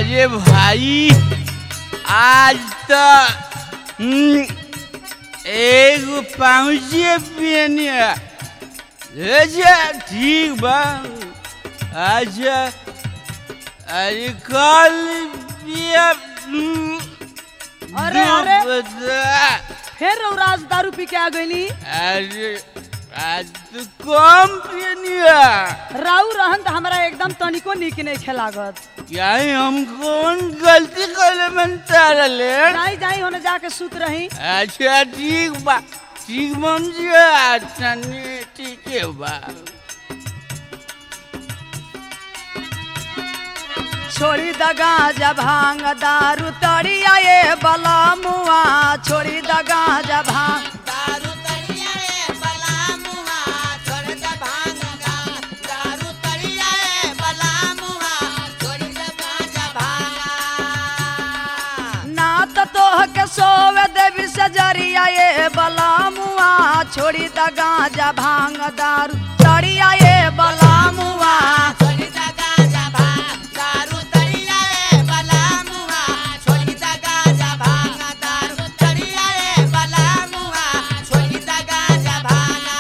अरे भाई आज तो हम्म, एगो पाउचे पियनी अच्छा ठीक बा अच्छा अरे कल पिया हम्म, अरे, दो अरे। बता। फिर रौराज दारू पी के आ गईली अरे आज तो कम पियनी राउ रहन त हमरा एकदम तनिको निक नहीं खेलागत क्या हम कौन गलती कर मन तारा ले जाई जाई होने जाके सुत रही अच्छा ठीक बा ठीक मम जी अच्छा नहीं ठीक है बा छोड़ी द गांजा भांग दारू तड़िया ये बला मुआ छोड़ी द गांजा भांग दारू तड़िया रे बला मुहा छोड़ दे भांग गा दारू तड़िया रे बला मुहा छोड़ दे गांजा भांगा ना तो तोह के सोवे देवी से जरिया ये बला मुआ छोड़ी द गांजा भांग दारू तड़िया ये बला मुआ छोड़ दे गांजा भांग दारू तड़िया रे बला मुहा छोड़ दे गांजा भांग दारू तड़िया रे बला मुहा छोड़ दे गांजा भांगा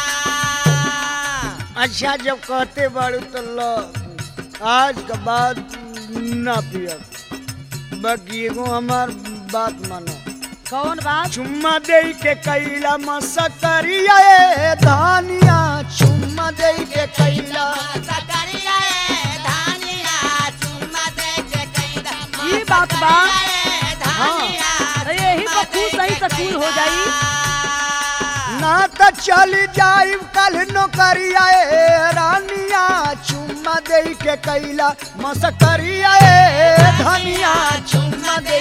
अच्छा जब कहते बाड़ू तो लो आज के बाद ना पियब बाकी एगो हमार बात मानो कौन बात चुम्मा दे के कैला मसकरिया ए धानिया चुम्मा दे के कैला सकरिया रे धानिया चुम्मा दे के कैदा ई बात बा धानिया तो यही पर खुश सही तो कूल हो जाई ना तो चल जाई कल नौकरिया ए रानिया चुम्मा दे के कैला मसकरिया ए धनिया चुम्मा दे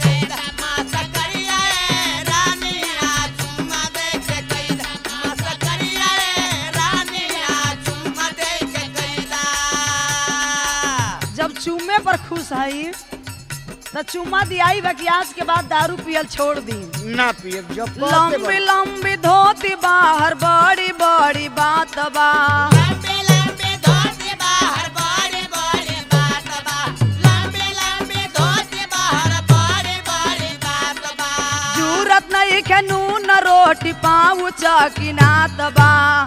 जब चुम्मे पर खुश हई तो चुम्मा दियाई बा कि आज के बाद दारू पियल छोड़ दी ना पियब जब कहते लंबी बाड़ू। लंबी धोती बाहर बड़ी बड़ी बात बा जरूरत नहीं के नून रोटी पाऊ चकिनात बा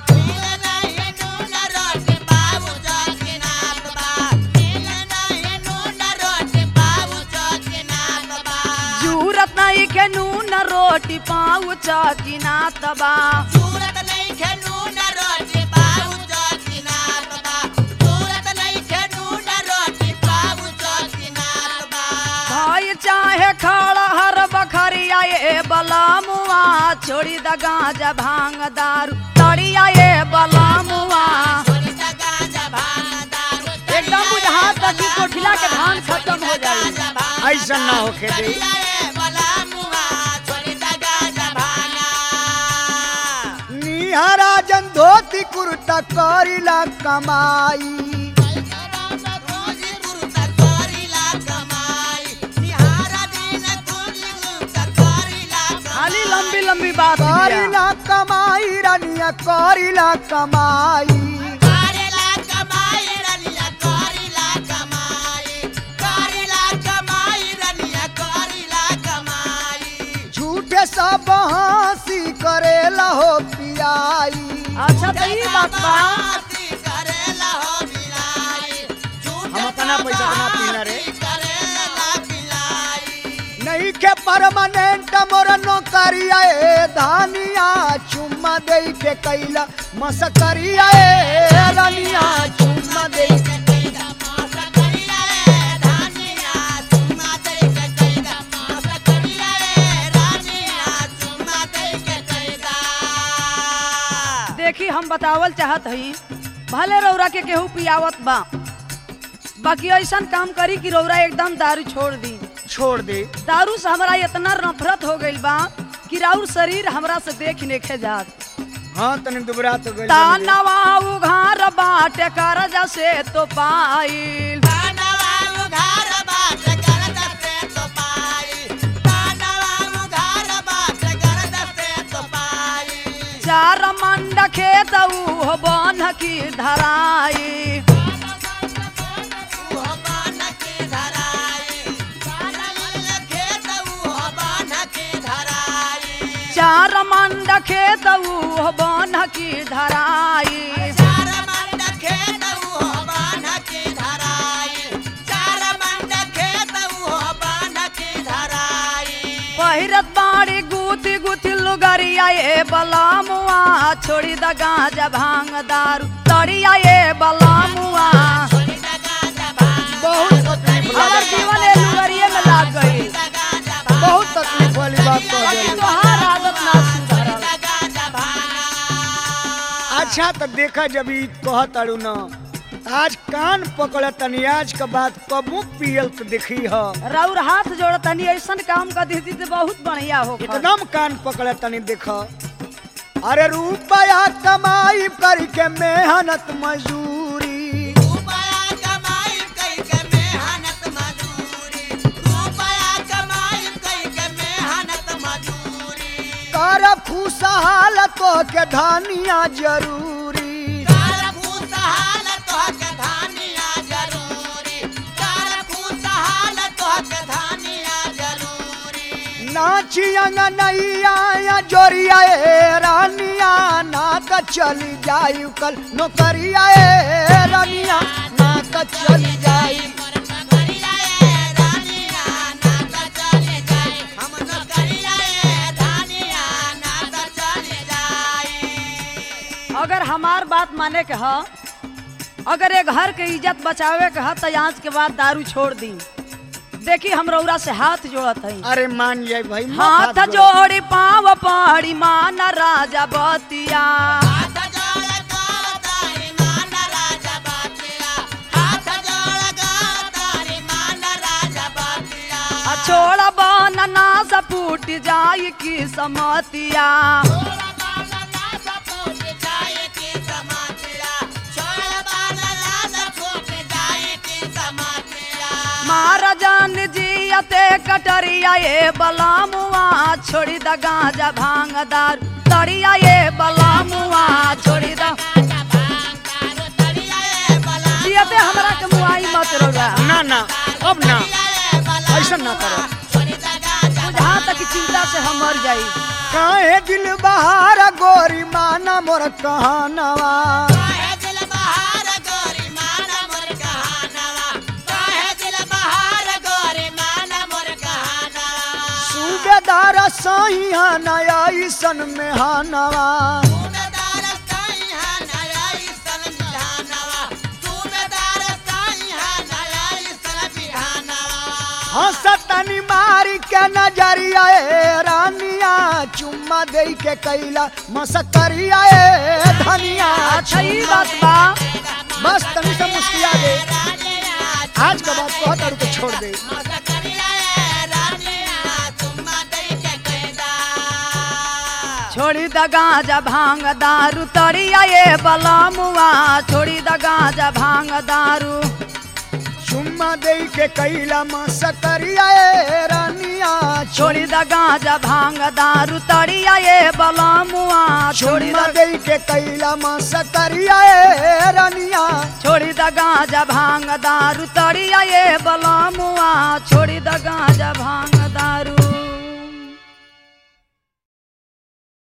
जरूरत नहीं के नून रोटी पाऊ चकिनात बा सूरत नहीं खेनू न रोटी बाबू जोतिनाथ बा सूरत नहीं खेनू न रोटी बाबू जोतिनाथ बा भाई चाहे खड़ा हर बखरिया ये बलमुआ छोड़ी द गांजा भांग दारू तड़िया ये बलमुआ छोड़ी द गांजा भांग दारू एकदम बुझा तक कि कोठिला के धान खत्म हो जाई गांजा भांग ऐसा ना होके दे तड़िया रे बला मुआ छोड़ी द गांजा भांगा निहरा जन धोती कुर्ता करिला कमाई रोजी गुरुता करिला कमाई निहारा दिन गुरुजी गुरुता करिला खाली लंबी लंबी बात बिया। करिला कमाई रानिया करिला कमाई करिला कमाई रनिया करिला कमाई करिला कमाई रनिया करिला कमाई झूठे सब हंसी करेला हो पियाई अच्छा तो ये बात बा बाती करेला हो बिलाई झूठ हम अपना पैसा बना पीना रे करेला बिलाई नहीं के परमानेंट मोर नौकरिया ए धानिया चुम्मा दे के कैला मसकरिया ए रानिया चुम्मा दे के देखी हम बतावल चाहत हई भले रौरा के केहू पियावत बा बाकी ऐसा काम करी कि रौरा एकदम दारू छोड़ दी छोड़ दे दारू से हमरा इतना नफरत हो गइल बा कि राउर शरीर हमरा से देख नेखे जात हाँ तने दुबरा तो गइल बानी रे। तानवा उघार बाटे करजा से तो पाइल चार मंड खेत ऊ बन की धराई खेत ऊ बन की धराई चार मंड खेत उहो बान्ह के धराई चार मंड खेत उहो बान्ह के धराई पहिरत बाड़ी गुथी गुथी लुगरिया ए बलामुआ छोड़ी द गांजा भांग दारू तड़िया ए बलामुआ छोड़ी द गांजा भांग बहुत तकलीफ हमार लागल जीवन ए लुगरिये में लाग गई द गांजा भांग बहुत तकलीफ वाली बात कह बाकी देली तोहार आदत ना सुधरल द गांजा भांग अच्छा तो देखा जब ई कहत अड़ू न आज कान पकड़ तनी आज के बाद कबू पियल तो देखी ह रौर हाथ जोड़ तनी ऐसन काम कर दी तो बहुत बढ़िया हो एकदम कान पकड़ तनी देख अरे रुपया कमाई करके मेहनत मजदूरी रुपया कमाई कई के मेहनत मजदूरी रुपया कमाई कई के मेहनत मजदूरी कर खुशहाल तो के धनिया जरूरी कर खुशहाल तोहके धानिया जरूरी कर खुशहाल तोहके धानिया जरूरी नाची अंगनैया या जोरिया ए रानिया ना त चली जाई कल नौकरिया ए रानिया ना त चली जाई नौकरिया ए धानिया ना त चले जाए हम नौकरिया ए धानिया ना त चले जाए अगर हमार बात माने के ह अगर एक घर के इज्जत बचावे के ह तो आज के बाद दारू छोड़ दी देखी हम रौरा से हाथ जोड़त हई अरे मान जाई भाई मत हाथ हाथ जोड़। जोड़ी पाव पड़ी मान राजा बतिया हाथ जोड़ गातारी मान राजा बातिया हाथ जोड़ गातारी मान राजा बातिया आ छोड़ बन ना सपूट जाई की समतिया छोड़ बाला लाश फूट जाए की समातिया छोड़ बाला लाश फूट जाए की समातिया महाराजान जी अते कटरिया ये बलामुआ छोड़ी द गांजा भांग दार तड़िया ये बलामुआ छोड़ी द गाजा भांग दारू तड़िया ए बला जियते हमरा के मुआई मत रौरा ना ना अब ना ए बला ऐसा ना करो छोड़ी द गाजा जहाँ तक चिंता से हम मर जाई काहे दिल बहार गोरी माना मोर कहानवा काहे दिल बहार गोरी माना मोर कहानवा काहे दिल बहार गोरी माना मोर कहानवा सूबेदार सहिया नया ईसन में हानवा सूबेदार साईं है नया ईसन बिहानवा सूबेदार साईं है नया ईसन बिहानवा हंसतनी मारी के नजरिया ए रानिया चुम्मा दे के कैला मसकरिया ए धनिया अच्छा ई बात बा बस तनी से मुस्किया दे आज के बाद बहुत अरु के छोड़ दे छोड़ी द गांजा भांग दारू तड़िया ये बलामुआ छोड़ी द गांजा भांग दारू चुम्मा दे के कैला मसकरिया ए रानिया छोड़ी द गांजा भांग दारू तड़िया ये बलामुआ छोड़ी चुम्मा द दे के कैला मसकरिया ए रानिया छोड़ी द गांजा भांग दारू तड़िया ये बलामुआ छोड़ी द गांजा